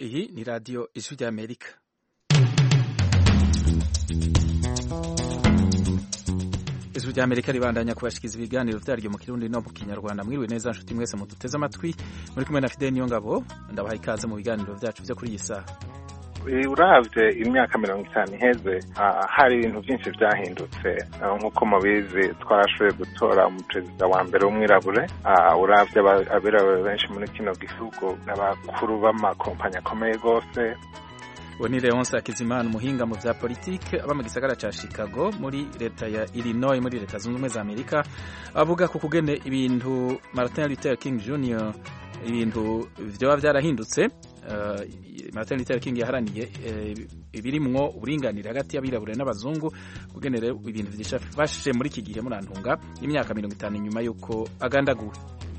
Iyi ni radiyo ijwi ry'Amerika ijwi ry'Amerika ribandanya kubashikiriza ibiganiro vyaryo mu kirundi no mu kinyarwanda mwiriwe neza nshuti mwese muduteze amatwi muri kumwe na Fidel Niyongabo ndabaha ikaze mu biganiro vyacu vyo kuri iyi saha uravye imyaka mirongo itanu iheze hari ibintu byinshi vyahindutse nk'uko mubizi twarashoboye gutora umuperezida wa mbere w'umwirabure uravye abirabure benshi muri kino gihugu n'abakuru b'amakompanyi akomeye rwose uwo ni Leonce Hakizimana umuhinga mu vya politike aba mu gisagara ca Chicago muri leta ya Illinois muri leta zunze ubumwe za Amerika avuga ku kugene ibintu Martin Luther King Jr ibintu vyoba vyarahindutse uh, Martin Luther King yaharaniye uh, ibirimwo uburinganire hagati y'abirabure n'abazungu kugene rero ibintu vyifashe muri iki gihe murantunga imyaka mirongo itanu inyuma y'uko agandaguwe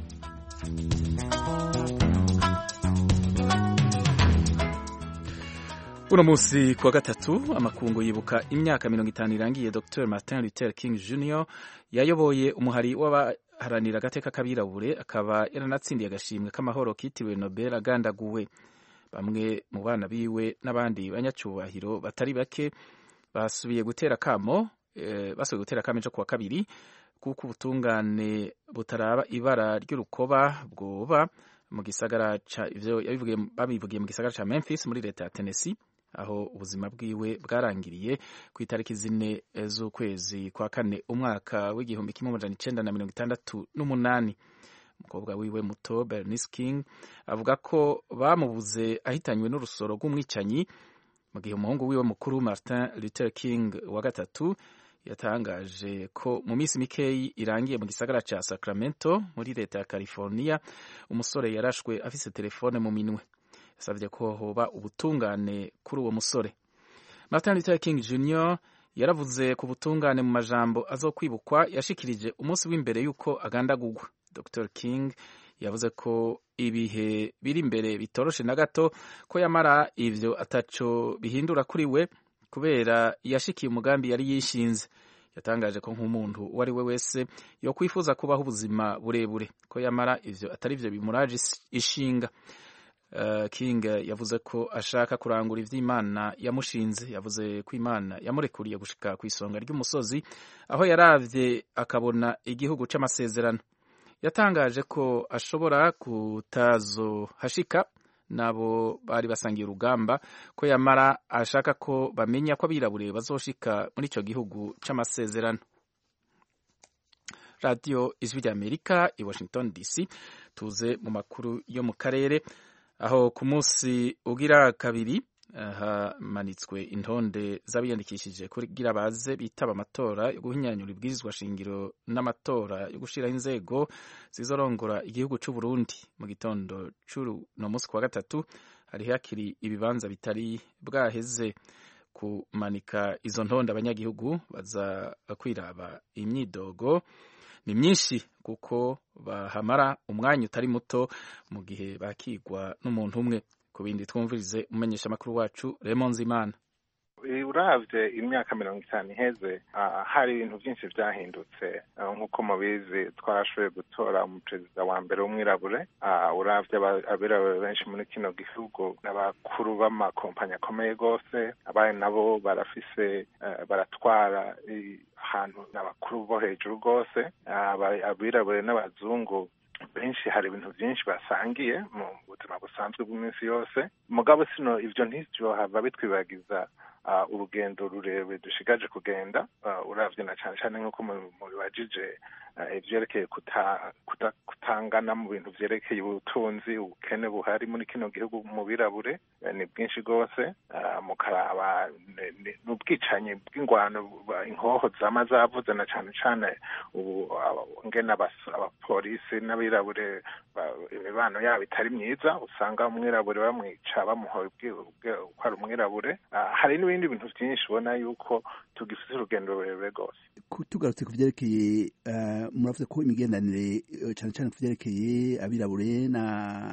uno munsi kuwa gatatu amakungu yibuka imyaka mirongo itanu irangiye Dr Martin Luther King Jr yayoboye umuhari w'abaharanira agateka k'abirabure akaba yaranatsindiye agashimwe k'amahoro kitiriwe Nobel agandaguwe bamwe mu bana biwe n'abandi banyacubahiro batari bake basubiye gutera kamo e, basubiye gutera kamo ejo kuwa kabiri kuko ubutungane butaraba ibara ry'urukoba bwoba mu gisagara ca ivyo babivugiye mu gisagara ca Memphis muri leta ya Tennessee aho ubuzima bwiwe bwarangiriye ku itariki zine z'ukwezi kwa kane umwaka w'igihumbi kimwe amajana icenda na mirongo itandatu n'umunani umukobwa wiwe muto Bernice King avuga ko bamubuze ahitanywe n'urusoro rw'umwicanyi mu gihe umuhungu wiwe mukuru Martin Luther King wa gatatu yatangaje ko mu minsi mikeyi irangiye mu gisagara ca Sacramento muri leta ya California umusore yarashwe afise telefone mu minwe yasabye ko hoba ubutungane kuri uwo musore Martin Luther King Jr yaravuze ku butungane mu majambo azokwibukwa yashikirije umunsi w'imbere y'uko agandagurwa Dr King yavuze ko ibihe biri imbere bitoroshe na gato ko yamara ivyo ataco bihindura kuri we kubera yashikiye umugambi yari yishinze yatangaje ko nk'umuntu uwo ari we wese yo kwifuza kubaho ubuzima burebure ko yamara ivyo atari vyo bimuraje ishinga Uh, King yavuze ko ashaka kurangura ivy'Imana yamushinze yavuze ko Imana yamurekuriye gushika ku isonga ry'umusozi aho yaravye akabona igihugu c'amasezerano yatangaje ko ashobora kutazohashika nabo bari basangiye urugamba ko yamara ashaka ko bamenya ko abirabure bazoshika muri ico gihugu c'amasezerano Radio Ijwi ry'Amerika i Washington DC tuze mu makuru yo mu karere aho ku munsi ugira kabiri hamanitswe intonde z'abiyandikishije kugira baze bitaba amatora yo guhinyanyura ibwirizwa shingiro n'amatora yo gushiraho inzego zizorongora igihugu c'u Burundi mu gitondo c'uno munsi kuwa gatatu hari hakiri ibibanza bitari bwaheze kumanika izo ntonde abanyagihugu baza kwiraba imyidogo ni myinshi kuko bahamara umwanya utari muto mu gihe bakigwa n'umuntu umwe ku bindi twumvirize umumenyesha amakuru wacu Raymond Zimana uravye imyaka mirongo itanu iheze hari ibintu byinshi vyahindutse nk'uko mubizi twarashoboye gutora umuperezida wa mbere w'umwirabure uravye abirabure benshi muri kino gihugu n'abakuru b'amakompanyi akomeye rwose abari nabo barafise baratwara ahantu n'abakuru bo hejuru rwose abirabure n'abazungu benshi hari ibintu byinshi basangiye mu buzima busanzwe bw'iminsi yose mugabo sino ivyo ntivyohava bitwibagiza urugendo rurerure dushigaje kugenda uravye na cane cane nk'uko mubibajije ivyerekeye kutangana mu bintu vyerekeye ubutunzi ubukene buhari muri kino gihugu mu birabure ni bwinshi rwose mukaraba n'ubwicanyi bw'ingwano inkoho zama zavuze na cane cane ubu ngene abapolisi n'abirabure imibano yabo itari myiza usanga umwirabure bamwica bamuhoye ko ari umwirabure hari n'ibindi bintu byinshi ubona yuko tugifite urugendo rurerure rwose tugarutse ku vyerekeye muravuze ko imigenderanire cane cane ku vyerekeye abirabure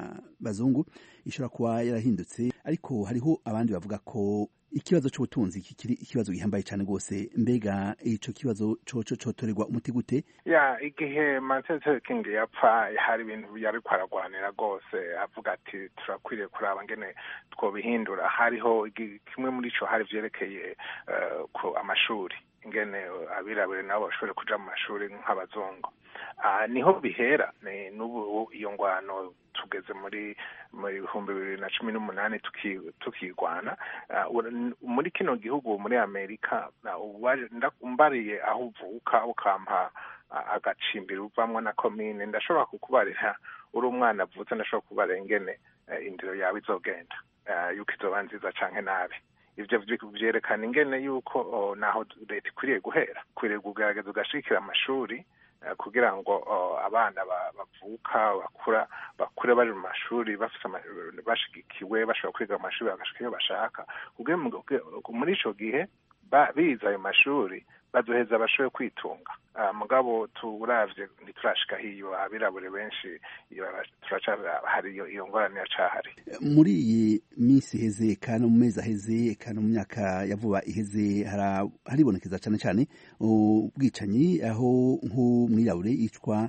y'abazungu ishobora kuba yarahindutse ariko hariho abandi bavuga ko ikibazo c'ubutunzi kikiri ikibazo gihambaye cyane rwose mbega ico kibazo coco cotorerwa umuti gute ya igihe martin luther king yapfa hari ibintu yariko aragwanira rwose avuga ati turakwiriye kuraba ngene twobihindura hariho kimwe muri ico hari vyerekeye uh, ku amashuri ingene abirabure nabo bashobore kuja mu mashuri nk'abazungu uh, niho bihera n'ubu iyo ngwano tugeze muri mu bihumbi bibiri na cumi n'umunani tukigwana muri kino gihugu muri amerika mbariye aho uvuka ukampa agacimbiri uvamwo na komine ndashobora kukubarira uri umwana avutse ndashobora kukubarira ingene indiro yawe izogenda yuko izoba nziza canke nabi ivyo vyerekana ingene yuko naho leta ikwiriye guhera ikwiriye kugerageza ugashigikira amashuri kugira ngo abana bavuka bakura bakure bari mu mashuri bashigikiwe bashobora kwiga amashuri bagashika iyo bashaka muri ico gihe bize ayo mashuri bazoheza bashoboye kwitunga mugabo turavye ntiturashika hiyo abirabure benshi hari iyo ngorane yacahari muri iyi minsi iheze kana mu mezi aheze kana mu myaka ya vuba iheze haribonekeza cane cane ubwicanyi aho nk'umwirabure yicwa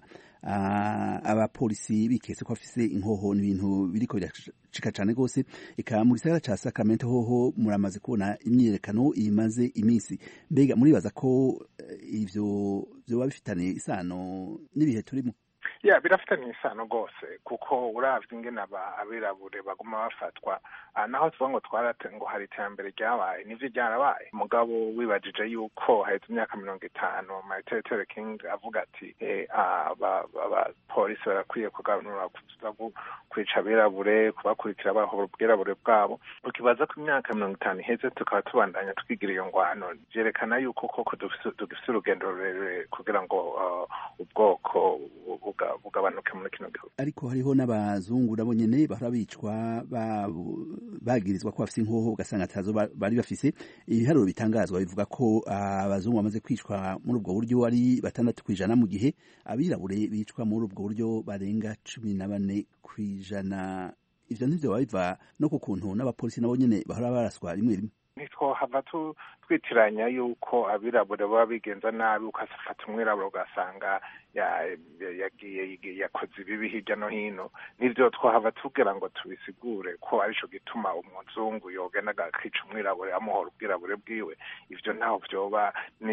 abapolisi biketse ko afise inkoho n'ibintu biriko biracika cane rwose eka mu gisagara ca Sacramento hoho muramaze kubona imyiyerekano imaze iminsi mbega muribaza ko ivyo vyoba bifitaniye isano n'ibihe turimo ya birafitanye isano rwose kuko uravye ingene abirabure baguma bafatwa naho tuvuga ngo twarate ngo hari iterambere ryabaye nivyo ryarabaye mugabo wibajije yuko haheze imyaka mirongo itanu martin luther king avuga ati abapolisi barakwiye kuganura kwica abirabure kubakurikira bahora ubwirabure bwabo ukibaza ko imyaka mirongo itanu iheze tukaba tubandanya twigira iyo ngwano vyerekana yuko koko dufise urugendo rurerure kugira ngo ubwoko bugabanuke muri kino gihugu ariko hariho n'abazungu nabo nyene bahora bicwa bagirizwa ko bafise inkoho ugasanga atazo bari bafise ibiharuro bitangazwa bivuga ko abazungu bamaze kwicwa muri ubwo buryo ari batandatu kw'ijana mu gihe abirabure bicwa muri ubwo buryo barenga cumi na bane kw'ijana ivyo ntivyo biva no ku kuntu n'abapolisi nabo nyene bahora baraswa rimwe rimwe ntitwohava twitiranya yuko abirabure baba bigenza nabi ukafata umwirabure ugasanga yagiye yakoze ibibi hirya no hino nivyo twohava tugira ngo tubisigure ko arico gituma umuzungu yogenda akica umwirabure amuhora ubwirabure bwiwe ivyo ntaho vyoba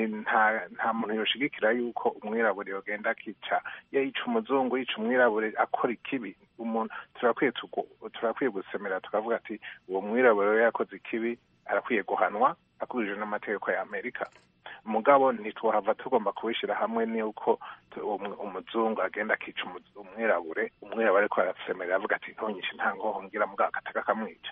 nta muntu yoshigikira yuko umwirabure yogenda akica yica umuzungu yica umwirabure akora ikibi umuntu turakwiye gusemera tukavuga ati uwo mwirabure yakoze ikibi arakwiye guhanwa akurikije n'amategeko ya amerika mugabo ntitwahava tugomba kubishyira hamwe n'uko umuzungu agenda akica umwirabure umwirabure ariko arasemerera avuga ati ntonyinshi nta ngoho mbwira mugabo akataka akamwica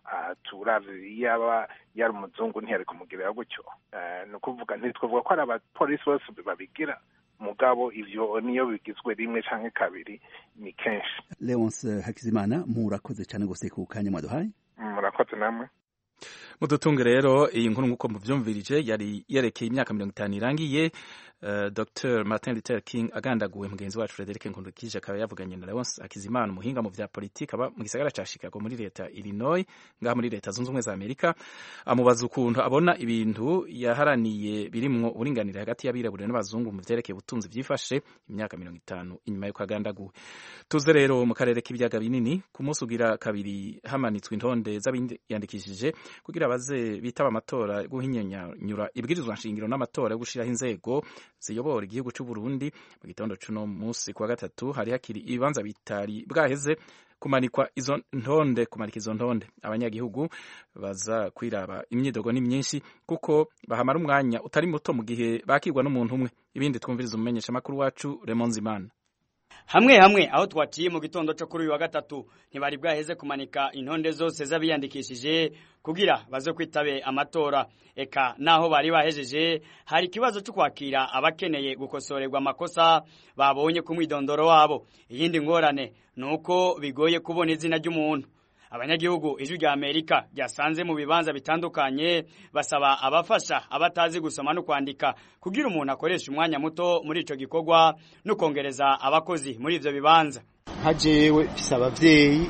turavye yaba yari umuzungu ntiyari kumugirira gutyo ni ukuvuga ntitwavuga ko ari abapolisi bose babigira mugabo ivyo niyo bigizwe rimwe canke kabiri ni kenshi leonce hakizimana murakoze cane gose ku kanya mwaduhaye murakoze namwe mudutunge rero iyi nkuru nk'uko muvyumvirije yari yerekeye imyaka mirongo itanu irangiye uh, dr martin luther king agandaguwe mugenzi wacu frederic nkundukije akaba yavuganye na leonce akizimana umuhinga mu vya politiki aba mu gisagara ca chicago muri leta illinois ngaha muri leta zunze ubumwe za amerika amubaza ukuntu abona ibintu yaharaniye birimwo uburinganire hagati y'abirabure n'abazungu mu vyerekeye ubutunzi vyifashe imyaka mirongo itanu inyuma yuko agandaguwe tuze rero mu karere k'ibiyaga binini ku munsi ugira kabiri hamanitswe intonde z'abiyandikishije kugira baze bitaba amatora guhinyanyura ibwirizwa nshingiro n'amatora yo gushiraho inzego ziyobora igihugu c'u Burundi mu gitondo cuno munsi kwa gatatu hari hakiri ibibanza bitari bwaheze kumanikwa izo ntonde kumanika izo ntonde abanyagihugu baza kwiraba imyidogo ni myinshi kuko bahamara umwanya utari muto mu gihe bakirwa n'umuntu umwe ibindi twumviriza umumenyesha makuru wacu Raymond Zimana hamwe hamwe aho twaciye mu gitondo cyo kuri uyu wa gatatu ntibari bwaheze kumanika intonde zose z'abiyandikishije kugira baze kwitabe amatora eka naho bari bahejeje hari ikibazo cyo kwakira abakeneye gukosorerwa amakosa babonye ku mwidondoro wabo iyindi ngorane ni uko bigoye kubona izina ry'umuntu abanyagihugu ijwi rya amerika ryasanze mu bibanza bitandukanye basaba abafasha abatazi gusoma no kwandika kugira umuntu akoresha umwanya muto muri ico gikorwa no kongereza abakozi muri ivyo bibanza nka jewe mfise abavyeyi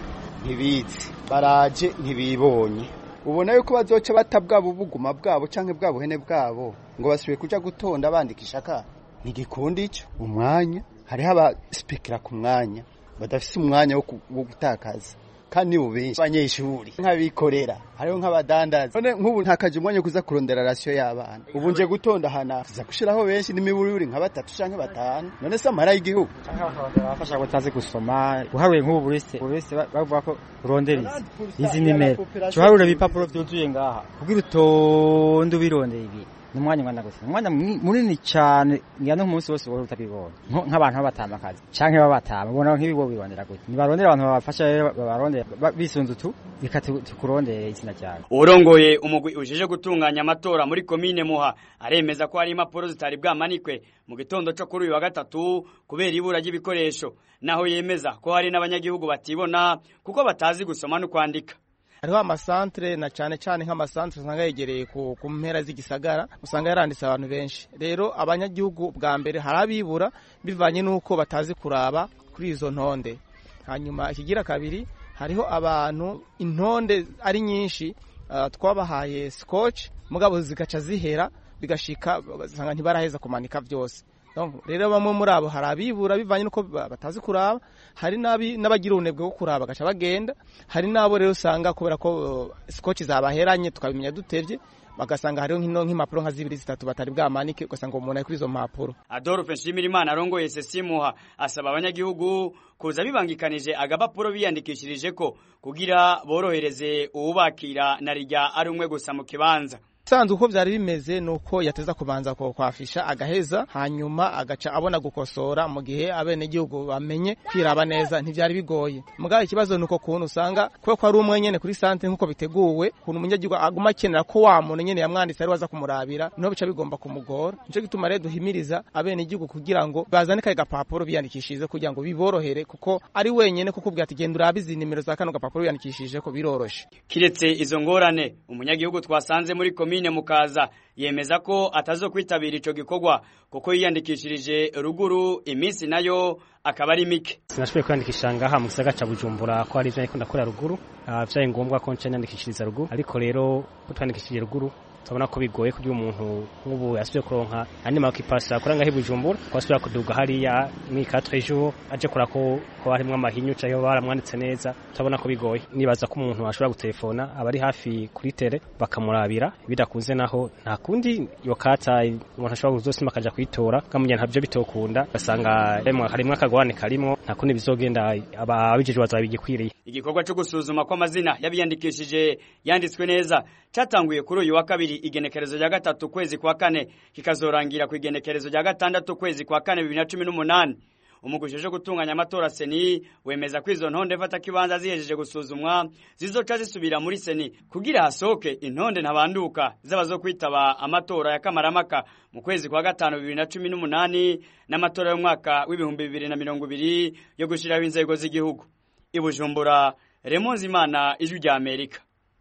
ntibizi baraje ntibibonye ubona yuko bazoca bata bwabo buguma bwabo canke bwa buhene bwabo ngo basubiye kuja gutonda bandikisha ka ntigikunda ico umwanya hariho abaspekera ku mwanya badafise umwanya wo gutakaza kandi nibo benshi abanyeshuri nk'abikorera hariho nk'abadandaza none nk'ubu ntakaje umwanya wo kuza kurondera rasiyo y'abana ubu nje gutonda hana tuza gushiraho benshi n'imiburire nka batatu canke batanu none se amara y'igihugu bafasha batazi gusoma uharuye nk'ubu burese burese bavuga ko urondera izi izi nimero uharuye ibipapuro byuzuye ngaha kugira utonde ubirondera ibi ni umwanya ungana gusa umwanya munini cyane ngira no umunsi wose wowe utabibonye nk'abantu b'abatama akazi canke b'abatama ubona nk'ibigo birondera gute nibarondera abantu babafasha rero babarondera bisunze utu reka tukurondere izina ryawe urongoye umugwi ujeje gutunganya amatora muri komine muha aremeza ko hari impapuro zitari bwamanikwe mu gitondo cyo kuri uyu wa gatatu kubera ibura ry'ibikoresho naho yemeza ko hari n'abanyagihugu batibona kuko batazi gusoma no kwandika hariho amasantere na cyane cyane nk'amasantere usanga yegereye ku mpera z'igisagara usanga yaranditse abantu benshi rero abanyagihugu bwa mbere hari abibura bivanye n'uko batazi kuraba kuri izo ntonde hanyuma ikigira kabiri hariho abantu intonde ari nyinshi twabahaye scotch mugabo zigaca zihera bigashika ugasanga ntibaraheza kumanika byose rero bamwe muri abo hari abibura bivanye n'uko batazi kuraba hari n'abagira ubunebwe bwo kuraba bagaca bagenda hari n'abo rero usanga kubera ko scotch zabaheranye tukabimenya dutevye bagasanga hariho nk'impapuro nka zibiri zitatu batari bwamanike ugasanga umuntu ari kuri izo mpapuro adolphe nshimirimana arongoye sesimuha asaba abanyagihugu kuza bibangikanije agapapuro biyandikishirije ko kugira borohereze uwubakira na rijya ari umwe gusa mu kibanza sanzwe uko byari bimeze nuko yateza kubanza kwafisha agaheza hanyuma agaca abona gukosora mu gihe abenegihugu bamenye kwiraba neza ntibyari bigoye mugabo ikibazo nuko kuntu usanga kubera ko ari umwe nyene kuri santere nkuko biteguwe kuntu umunyagihugu aguma akenera ko wa muntu nyene yamwanditse ari waza kumurabira niho bica bigomba kumugora nico gituma rero duhimiriza abenegihugu kugira ngo bazane kaye gapapuro biyandikishije kugira ngo biborohere kuko ari wenyene kuko ubwira ati genda urabe izi nimero za kano gapapuro biyandikishije ko biroroshe kiretse izo ngorane umunyagihugu twasanze muri komine mukaza yemeza ko atazokwitabira ico gikorwa kuko yiyandikishirije ruguru iminsi nayo akaba ari mike sinashoboye kwiyandikisha ngaha mu gisagara ca bujumbura ko hari ivyo nariko ndakora ruguru vyaye ngombwa ko nca niyandikishiriza ruguru ariko rero ko twandikishije ruguru turabona ko bigoye kugira umuntu nk'ubu yasubiye kuronka andi makipasi akora ngaho i bujumbura ko asubira kuduga hariya muri quatre jours aje kora ko ko harimwo amahinyu canke baramwanditse neza turabona ko bigoye nibaza ko umuntu ashobora gutelefona aba ari hafi kuri tere bakamurabira bidakunze naho nta kundi iyo kata umuntu ashobora kuzosima akaja kuyitora kamunya ntavyo bitokunda gasanga harimwo akagorane karimwo nta kundi bizogenda ababijejwe bazaba bigikwiriye igikorwa cyo gusuzuma kw'amazina y'abiyandikishije yanditswe neza catanguye kuri uyu wa kabiri igenekerezo rya gatatu kwezi kwa kane kikazorangira ku igenekerezo rya gatandatu kwezi kwa kane bibiri na cumi n'umunani umugwi uje gutunganya amatora seni wemeza ko izo ntonde mfata kibanza zihejeje gusuzumwa zizoca zisubira muri seni kugira hasohoke intonde ntabanduka zaba zo kwitaba amatora ya kamaramaka mu kwezi kwa gatanu bibiri na cumi n'umunani n'amatora y'umwaka w'ibihumbi bibiri na mirongo ibiri yo gushyiraho inzego z'igihugu i bujumbura remonzi imana ijwi rya amerika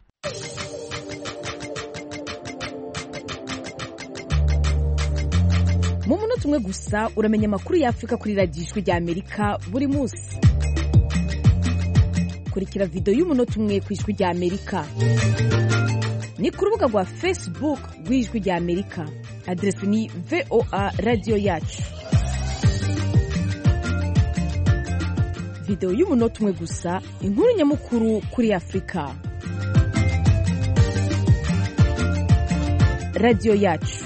mu munota umwe gusa uramenya amakuru y'afurika kuri radiyo ijwi rya amerika buri munsi kurikira videwo y'umunota umwe ku ijwi rya amerika ni ku rubuga rwa facebook rw'ijwi rya amerika aderesi ni voa radiyo yacu videwo y'umunota umwe gusa inkuru nyamukuru kuri afurika radiyo yacu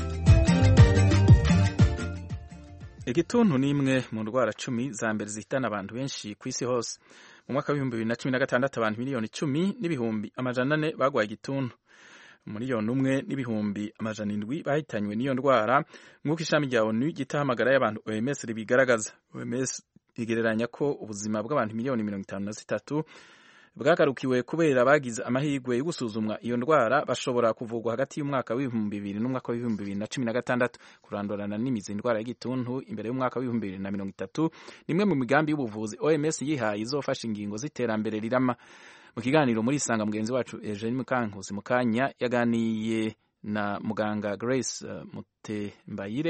igituntu ni imwe mu ndwara cumi za mbere zihitana abantu benshi ku isi hose mu mwaka w'ibihumbi bibiri na cumi na gatandatu abantu miliyoni icumi n'ibihumbi amajana ane barwaye igituntu miliyoni umwe n'ibihumbi amajana indwi bahitanywe n'iyo ndwara nk'uko ishami rya onu ryitahamagara y'abantu oms ribigaragaza oms rigereranya ko ubuzima bw'abantu miliyoni mirongo itanu na zitatu bwagarukiwe kubera bagize amahirwe yo gusuzumwa iyo ndwara bashobora kuvurwa hagati y'umwaka w'ibihumbi bibiri n'umwaka w'ibihumbi bibiri na cumi na gatandatu kurandurana n'imizi indwara y'igituntu imbere y'umwaka w'ibihumbi bibiri na mirongo itatu ni imwe mu migambi y'ubuvuzi oms yihaye izofasha ingingo z'iterambere rirama mu kiganiro muri isanga mugenzi wacu eugene mukankusi mu kanya yaganiye na muganga grace uh, mutembayire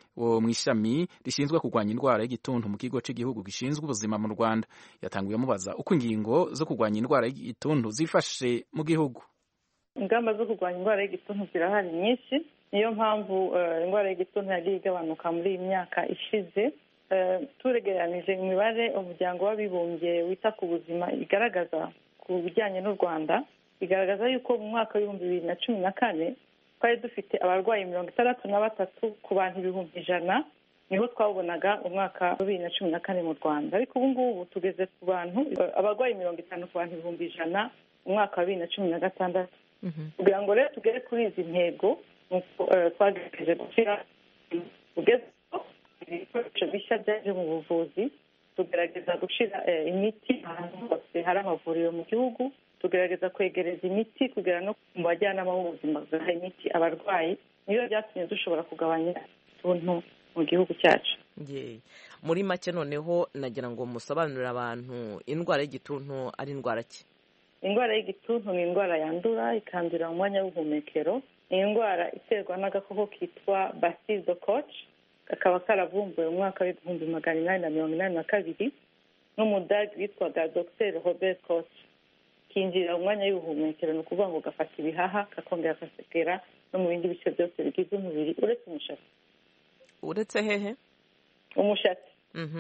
wo mu ishami rishinzwe kurwanya indwara y'igituntu mu kigo cy'igihugu gishinzwe ubuzima mu rwanda yatanguye amubaza uko ingingo zo kurwanya indwara y'igituntu zifashe mu gihugu ingamba zo kurwanya indwara y'igituntu zirahari nyinshi niyo mpamvu indwara y'igituntu yagiye igabanuka muri iyi myaka ishize turegeranije imibare umuryango w'abibumbye wita ku buzima igaragaza ku bijyanye n'u rwanda igaragaza yuko mu mwaka w'ibihumbi bibiri na cumi na kane twari dufite abarwayi mirongo itandatu na batatu ku bantu ibihumbi ijana niho twabonaga umwaka wa bibiri na cumi na kane mu rwanda ariko ubu ngubu tugeze ku bantu abarwayi mirongo itanu ku bantu ibihumbi ijana mu mwaka wa bibiri na cumi na gatandatu kugira ngo rero tugere kuri izi ntego twagerageje gushyira ugezeho ibikoresho bishya byaje mu buvuzi tugerageza gushyira imiti ahantu hose hari amavuriro mu gihugu tugerageza kwegereza imiti kugera no mu bajyanama b'ubuzima bagaha imiti abarwayi niyo byatumye dushobora kugabanya utuntu mu gihugu cyacu muri make noneho nagira ngo musobanurire abantu indwara y'igituntu ari indwara ki indwara y'igituntu ni indwara yandura ikandurira mu mwanya w'ubuhumekero ni indwara iterwa n'agakoko kitwa basido koci kakaba karavumbuwe mu mwaka w'ibihumbi magana inani na mirongo inani na kabiri n'umudage witwaga dr robert koci kinjirira mu mwanya w'ubuhumekero ni ukuvuga ngo gafata ibihaha kakongera kasekera no mu bindi bice byose bigize umubiri uretse umushatsi uretse hehe umushatsi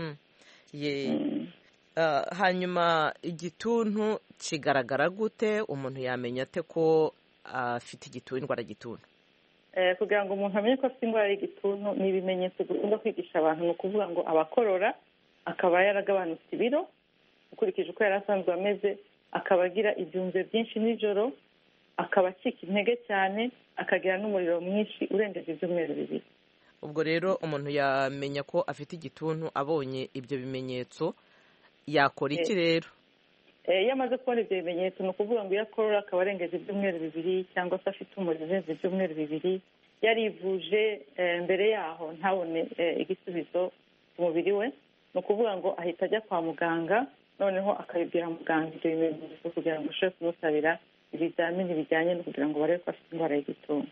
hanyuma igituntu kigaragara gute umuntu yamenya ate ko afite igituntu indwara y'igituntu kugira ngo umuntu amenye ko afite indwara y'igituntu ni ibimenyetso dukunda kwigisha abantu ni ukuvuga ngo abakorora akaba yaragabanutse ibiro ukurikije uko yari asanzwe ameze akaba agira ibyunze byinshi nijoro akaba acika intege cyane akagira n'umuriro mwinshi urengeje ibyumweru bibiri ubwo rero umuntu yamenya ko afite igituntu abonye ibyo bimenyetso yakora iki rero iyo amaze kubona ibyo bimenyetso ni ukuvuga ngo iyo akorora akaba arengeje ibyumweru bibiri cyangwa se afite umuriro urenze ibyumweru bibiri yarivuje mbere yaho ntabone igisubizo ku mubiri we ni ukuvuga ngo ahita ajya kwa muganga noneho akabibwira muganga ibyo bimenyetso kugira ngo ashobore kumusabira ibizamini bijyanye no kugira ngo barebe ko afite indwara y'igituntu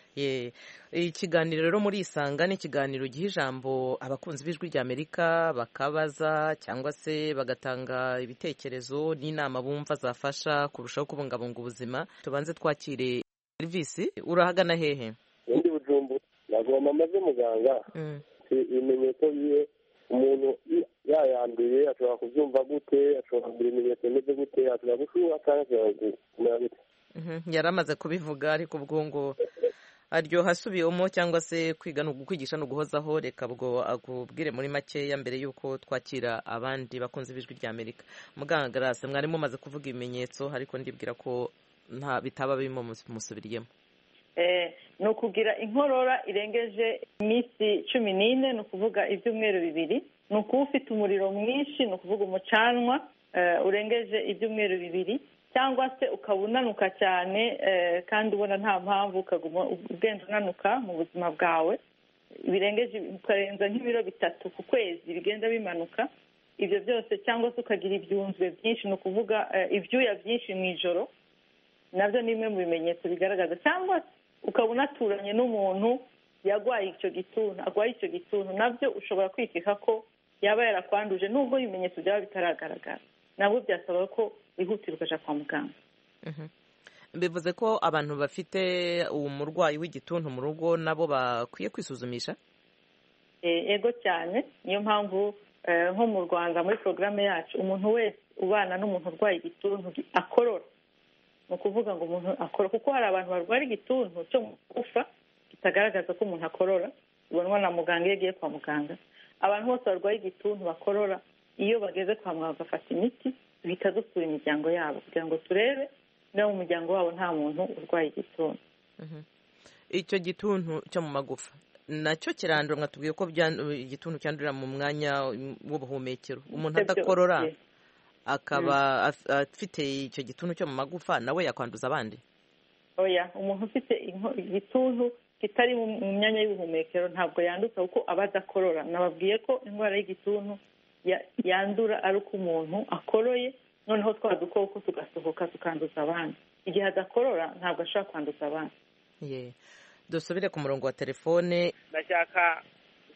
ikiganiro rero muri isanga ni ikiganiro giha ijambo abakunzi b'ijwi ry'amerika bakabaza cyangwa se bagatanga ibitekerezo n'inama bumva zafasha kurushaho kubungabunga ubuzima tubanze twakire serivisi urahagana hehe ubundi bujumbu nagomba amaze muganga ibimenyetso biye umuntu yayanduye ashobora kubyumva gute ashobora kugira ibimenyetso bimeze gute ashobora gushuha cyangwa ashobora kumera gute yari amaze kubivuga ariko ubwo ngo aryoha asubiyemo cyangwa se kwiga ni ukwigisha ni uguhozaho reka bwo akubwire muri makeya mbere y'uko twakira abandi bakunze b'ijwi rya amerika muganga garase mwari mumaze kuvuga ibimenyetso ariko ndibwira ko nta bitaba birimo musubiriyemo ni ukugira inkorora irengeje iminsi cumi n'ine ni ukuvuga ibyumweru bibiri ni ukuba ufite umuriro mwinshi ni ukuvuga umucanwa urengeje ibyumweru bibiri cyangwa se ukaba unanuka cyane kandi ubona nta mpamvu ukaguma ugenda unanuka mu buzima bwawe birengeje ukarenza nk'ibiro bitatu ku kwezi bigenda bimanuka ibyo byose cyangwa se ukagira ibyunzwe byinshi ni ukuvuga ibyuya byinshi mu ijoro nabyo ni bimwe mu bimenyetso bigaragaza cyangwa se ukaba unaturanye n'umuntu yarwaye icyo gituntu arwaye icyo gituntu nabyo ushobora kwikeka ko yaba yarakwanduje nubwo ibimenyetso byaba bitaragaragara nabwo byasaba ko wihutira ukajya kwa muganga bivuze ko abantu bafite uwo murwayi w'igituntu mu rugo nabo bakwiye kwisuzumisha ego cyane niyo mpamvu nko mu rwanda muri porogaramu yacu umuntu wese ubana n'umuntu urwaye igituntu akorora ni ukuvuga ngo umuntu akora kuko hari abantu barwara igituntu cyo mu gufa kitagaragaza ko umuntu akorora ubonwa na muganga iyo agiye kwa muganga abantu bose barwaye igituntu bakorora iyo bageze kwa muganga bagafata imiti duhita dusura imiryango yabo kugira ngo turebe niba mu muryango wabo nta muntu urwaye igituntu icyo gituntu cyo mu magufa nacyo kirandura mwatubwiye ko igituntu cyandurira mu mwanya w'ubuhumekero umuntu adakorora akaba afite icyo gituntu cyo mu magufa nawe yakwanduza abandi oya umuntu ufite igituntu kitari mu myanya y'ubuhumekero ntabwo yanduza kuko aba adakorora nababwiye ko indwara y'igituntu yandura ari uko umuntu akoroye noneho twa dukoko tugasohoka tukanduza abandi igihe adakorora ntabwo ashobora kwanduza abandi dusubire ku murongo wa telefone ndashaka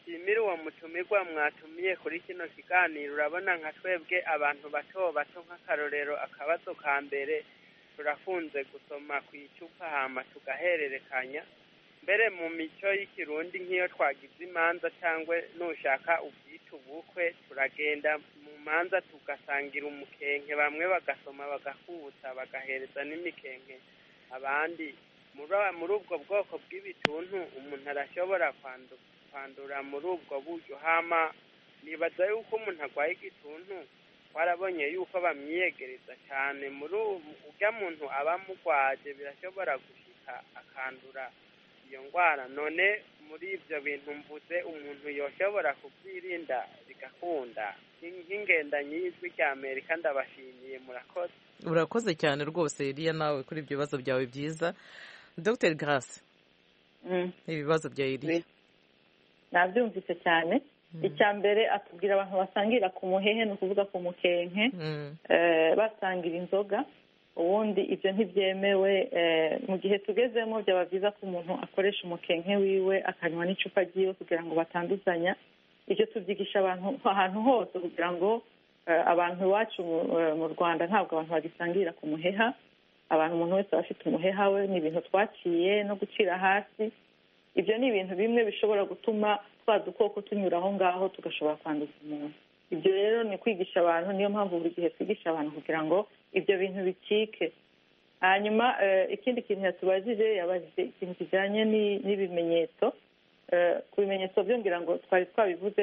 dushimire uwo mutumirwa mwatumiye kuri kino kiganiro urabona nka twebwe abantu bato bato nk'akarorero akabazo ka mbere turafunze gusoma ku icupa hama tugahererekanya mbere mu mico y'ikirundi nk'iyo twagize imanza cyangwa nushaka ubyita ubukwe turagenda mu manza tugasangira umukenke bamwe bagasoma bagakubutsa bagahereza n'imikenke abandi muri ubwo bwoko bw'ibituntu umuntu arashobora kwandura muri ubwo buryo hama nibaza yuko umuntu arwaye igituntu warabonye yuko bamwiyegereza cyane muri urya muntu aba amurwaje birashobora gushika akandura iyo ndwara none muri ibyo bintu mvuze umuntu yoshobora kubyirinda bigakunda nk'ingendanyi y'ijwi rya amerika ndabashimiye murakoze urakoze cyane rwose iriya nawe kuri ibyo bibazo byawe byiza dr grace ibibazo bya iriya nabyumvise cyane icya mbere atubwira abantu basangira ku muhehe ni ukuvuga ku mukenke basangira inzoga ubundi ibyo ntibyemewe mu gihe tugezemo byaba byiza ko umuntu akoresha umukenke wiwe akanywa n'icupa ryiwe kugira ngo batanduzanya ibyo tubyigisha abantu ahantu hose kugira ngo abantu iwacu mu rwanda ntabwo abantu bagisangira ku muheha abantu umuntu wese aba afite umuheha we ni ibintu twaciye no gucira hasi ibyo ni ibintu bimwe bishobora gutuma twa dukoko tunyura aho ngaho tugashobora kwanduza umuntu ibyo rero ni kwigisha abantu niyo mpamvu buri gihe twigisha abantu kugira ngo ibyo bintu bicike hanyuma ikindi kintu yatubajije yabajije ikintu kijyanye n'ibimenyetso ku bimenyetso byumvira ngo twari twabivuze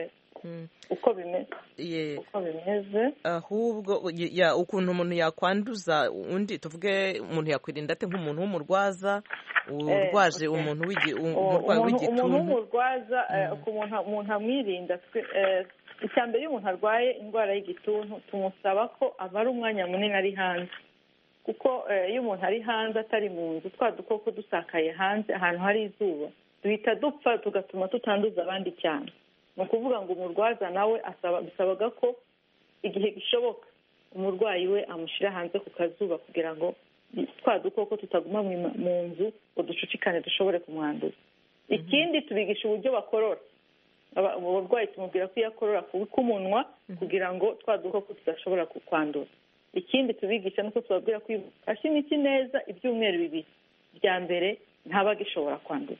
uko bimeze ahubwo ukuntu umuntu yakwanduza undi tuvuge umuntu yakwirinda ate nk'umuntu w'umurwaza urwaje umuntu umurwayi w'igituntu umuntu w'umurwaza umuntu amwirinda icya mbere iyo umuntu arwaye indwara y'igituntu tumusaba ko amara umwanya munini ari hanze kuko iyo umuntu ari hanze atari mu nzu twa dukoko dusakaye hanze ahantu hari izuba duhita dupfa tugatuma tutanduza abandi cyane ni ukuvuga ngo umurwaza nawe bisabaga ko igihe gishoboka umurwayi we amushyira hanze ku kazuba kugira ngo twa dukoko tutaguma mu nzu ngo ducucikane dushobore kumwanduza ikindi tubigisha uburyo bakorora uburwayi tumubwira ko iyo akorora k'umunwa kugira ngo twa dukoko tudashobora kwandura ikindi tubigisha nuko tubabwira ko iyo afashe imiti neza ibyumweru bibiri bya mbere ntaba agishobora kwandura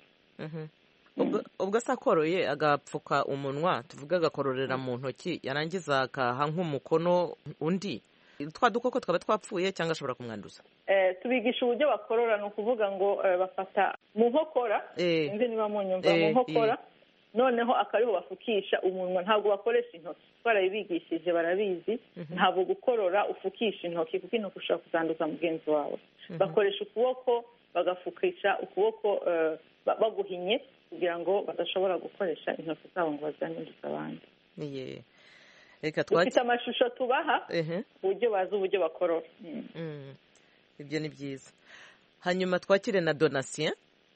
ubwo se akoroye agapfuka umunwa tuvuge agakororera mu ntoki yarangiza akaha nk'umukono undi twa dukoko twaba twapfuye cyangwa ashobora kumwanduza tubigisha uburyo bakorora ni ukuvuga ngo bafata mu nkokora sinzi niba munyumva mu nkokora noneho akariho bafukisha umunwa ntabwo bakoresha intoki twarabibigishije barabizi ntabwo gukorora ufukisha intoki kuko intoki ushobora kuzanduza mugenzi wawe bakoresha ukuboko bagafukisha ukuboko baguhinye kugira ngo badashobora gukoresha intoki zabo ngo bazanduze abandi dufite amashusho tubaha uburyo bazi uburyo bakorora ibyo ni byiza hanyuma twakire na donasiyo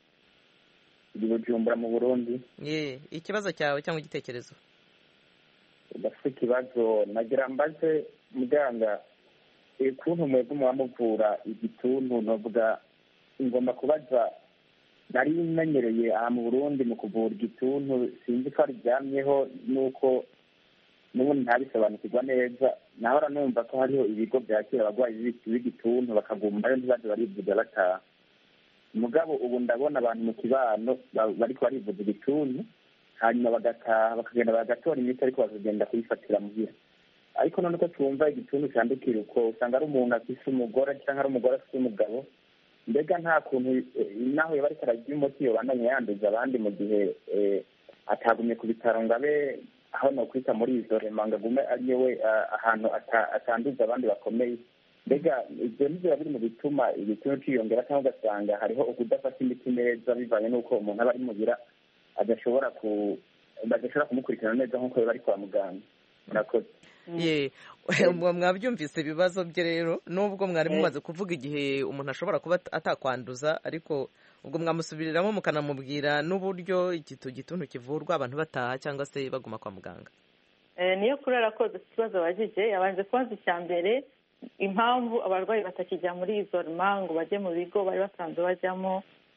bujumbura mu burundi ikibazo cyawe cyangwa igitekerezo udafite ikibazo nagira mbaze muganga ukuntu mwebwe muba muvura igituntu navuga ngomba kubaza nari menyereye aha mu burundi mu kuvura igituntu sinzi ko aryamyeho nuko n'ubundi ntabisobanukirwa neza nahora numva ko hariho ibigo byakira abarwayi b'igituntu bakagumbayo ntibaze barivuza bataha mugabo ubu ndabona abantu mu kibano bariko barivuza igituntu hanyuma bagataha bakagenda bagatora imiti ariko bakagenda kuyifatira muhira ariko none ko twumva igituntu cyandukira uko usanga ari umuntu afise umugore cyangwa ari umugore afise umugabo mbega nta kuntu naho yaba ariko ararya umuti yobandanya yanduza abandi mu gihe atagumye ku bitaro ngo abe aho nokwita muri izo rema ngo agume ariyo we ahantu atanduza abandi bakomeye mbega ibyo nibyo biri mu bituma igituntu cyiyongera cyangwa ugasanga hariho ukudafata imiti neza bivanye n'uko umuntu aba ari muhira adashobora ku badashobora kumukurikirana neza nk'uko biba ari kwa muganga murakoze ye mwabyumvise ibibazo bye rero nubwo mwari mumaze kuvuga igihe umuntu ashobora kuba atakwanduza ariko ubwo mwamusubiriramo mukanamubwira n'uburyo igituntu kivurwa abantu bataha cyangwa se baguma kwa muganga niyo kuri arakoze ikibazo abajije yabanje kubaza icya mbere impamvu abarwayi batakijya muri izo ruma ngo bajye mu bigo bari basanzwe bajyamo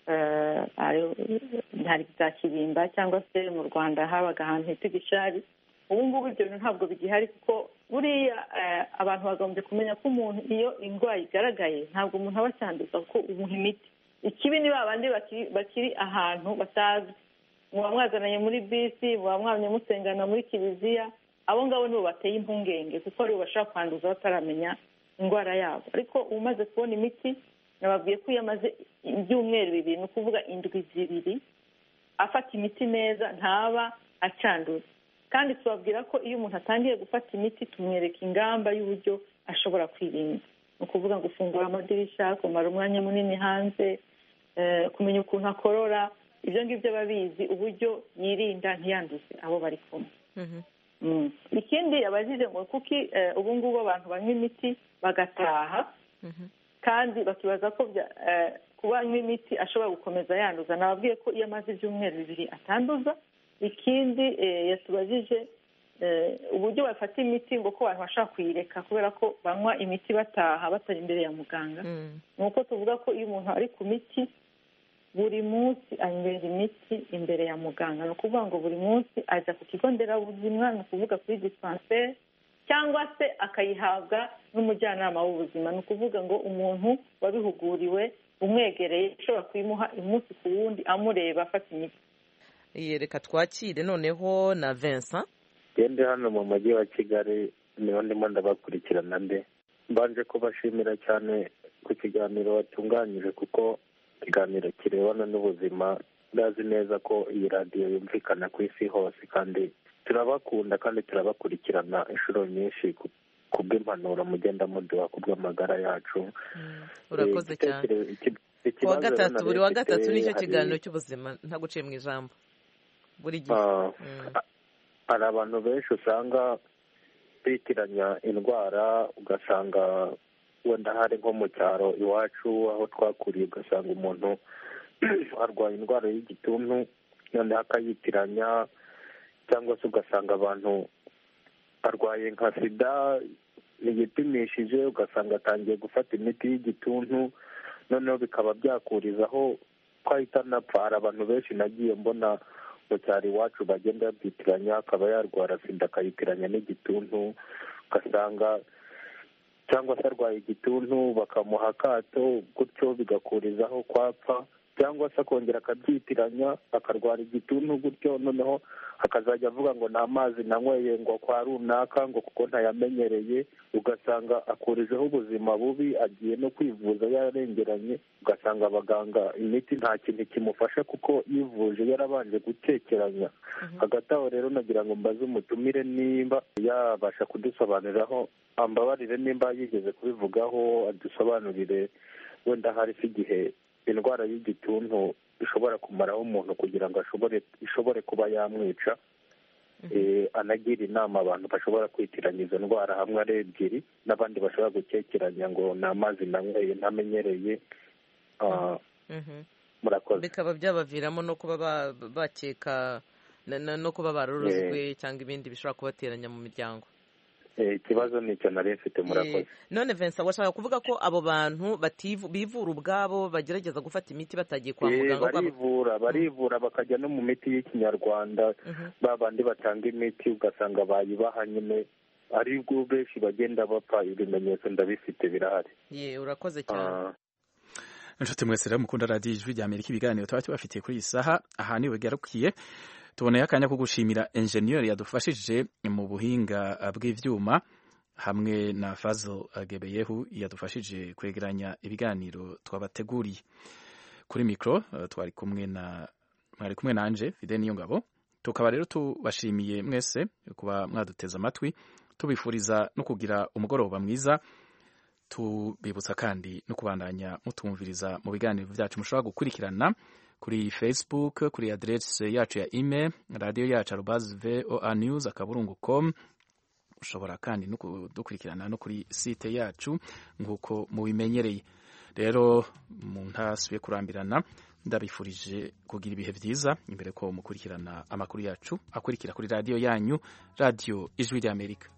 hari za kirimba cyangwa se mu rwanda habaga ahantu hita igishari ubu ngubu ibyo bintu ntabwo bigihari kuko buriya abantu bagombye kumenya ko umuntu iyo indwara igaragaye ntabwo umuntu aba acyanduza kuko umuha imiti ikibi ni ba bandi bakiri ahantu batazi muba mwazananye muri bisi muba mwamye musengana muri kiliziya abo ngabo nibo bateye impungenge kuko aribo bashobora kwanduza bataramenya indwara yabo ariko umaze kubona imiti nababwiye ko iyo amaze ibyumweru bibiri ni ukuvuga indwi zibiri afata imiti neza ntaba acanduza kandi tubabwira ko iyo umuntu atangiye gufata imiti tumwereka ingamba y'uburyo ashobora kwirinda ni ukuvuga gufungura amadirishya kumara umwanya munini hanze kumenya ukuntu akorora ibyo ngibyo aba abizi uburyo yirinda ntiyanduze abo bari kumwe ikindi abajije ngo kuki ubu ngubu abantu banywa imiti bagataha kandi bakibaza ko kuba anywa imiti ashobora gukomeza yanduza nababwiye ko iyo amaze ibyumweru bibiri atanduza ikindi yatubajije uburyo bafata imiti ngo ko abantu bashobora kuyireka kubera ko banywa imiti bataha batari imbere ya muganga ni uko tuvuga ko iyo umuntu ari ku miti buri munsi anywera imiti imbere ya muganga ni ukuvuga ngo buri munsi ajya ku kigo nderabuzima ni ukuvuga kuri dispanseri cyangwa se akayihabwa n'umujyanama w'ubuzima ni ukuvuga ngo umuntu wabihuguriwe umwegereye ushobora kuyimuha umunsi ku wundi amureba afata imiti reka twakire noneho na Vincent gende hano mu mujyi wa kigali niho ndimo ndabakurikirana mbe mbanje kubashimira cyane ku kiganiro watunganyije kuko ikiganiro kirebana n'ubuzima ndazi neza ko iyi radiyo yumvikana ku isi hose kandi turabakunda kandi turabakurikirana inshuro nyinshi ku bw'impanuro mugenda muduha ku bw'amagara yacu urakoze cyane kuwa gatatu buri wa gatatu nicyo kiganiro cy'ubuzima nta guciye mu ijambo buri gihe hari abantu benshi usanga bitiranya indwara ugasanga wenda hari nko mu cyaro iwacu aho twakuriye ugasanga umuntu arwaye indwara y'igituntu noneho akayitiranya cyangwa se ugasanga abantu arwaye nka sida ntiyipimishije ugasanga atangiye gufata imiti y'igituntu noneho bikaba byakurizaho ko ahita anapfa hari abantu benshi nagiye mbona mu cyaro iwacu bagenda babyitiranya akaba yarwara sida akayitiranya n'igituntu ugasanga cyangwa se arwaye igituntu bakamuha akato gutyo bigakurizaho kwapfa cyangwa se akongera akabyitiranya akarwara igituntu gutyo noneho akazajya avuga ngo ni amazi nanyweye ngo kwa runaka ngo kuko ntayamenyereye ugasanga akurijeho ubuzima bubi agiye no kwivuza yarengeranye ugasanga abaganga imiti nta kintu kimufasha kuko yivuje yarabanje gutekeranya hagati aho rero nagira ngo mbaze umutumire nimba yabasha kudusobanuriraho ambabarire nimba yigeze kubivugaho adusobanurire wenda hari se igihe indwara y'igituntu ishobora kumaraho umuntu kugira ngo ashobore ishobore kuba yamwica anagira inama abantu bashobora kwitiranya izo ndwara hamwe ari ebyiri n'abandi bashobora gukekeranya ngo ni amazi nanyweye ntamenyereye murakoze bikaba byabaviramo no kuba bakeka no kuba barorozwe cyangwa ibindi bishobora kubateranya mu miryango ikibazo ni icyo nari mfite murakoze none Vincent washaka kuvuga ko abo bantu bivura ubwabo bagerageza gufata imiti batagiye kwa muganga barivura barivura bakajya no mu miti y'ikinyarwanda ba bandi batanga imiti ugasanga bayibaha nyine ari bwo benshi bagenda bapfa ibimenyetso ndabifite birahari ye urakoze cyane inshuti mwese rero mukunda radiyo ijwi rya amerika ibiganiro tuba tubafitiye kuri iyi saha aha niwe bigarukiye tuboneye akanya ko gushimira enjeniyeri yadufashije mu buhinga bw'ibyuma hamwe na fazo gebeyehu yadufashije kwegeranya ibiganiro twabateguriye kuri mikoro twari kumwe na mwari kumwe na anje fide niyo ngabo tukaba rero tubashimiye mwese kuba mwaduteze amatwi tubifuriza no kugira umugoroba mwiza tubibutsa kandi no kubandanya mutumviriza mu biganiro byacu mushobora gukurikirana kuri facebook kuri aderesi yacu ya email radiyo yacu arubazi voa news akaburungu com ushobora kandi no kudukurikirana no kuri site yacu nk'uko mubimenyereye rero mu ntasubiye kurambirana ndabifurije kugira ibihe byiza imbere ko mukurikirana amakuru yacu akurikira kuri radiyo yanyu radiyo ijwi ry'amerika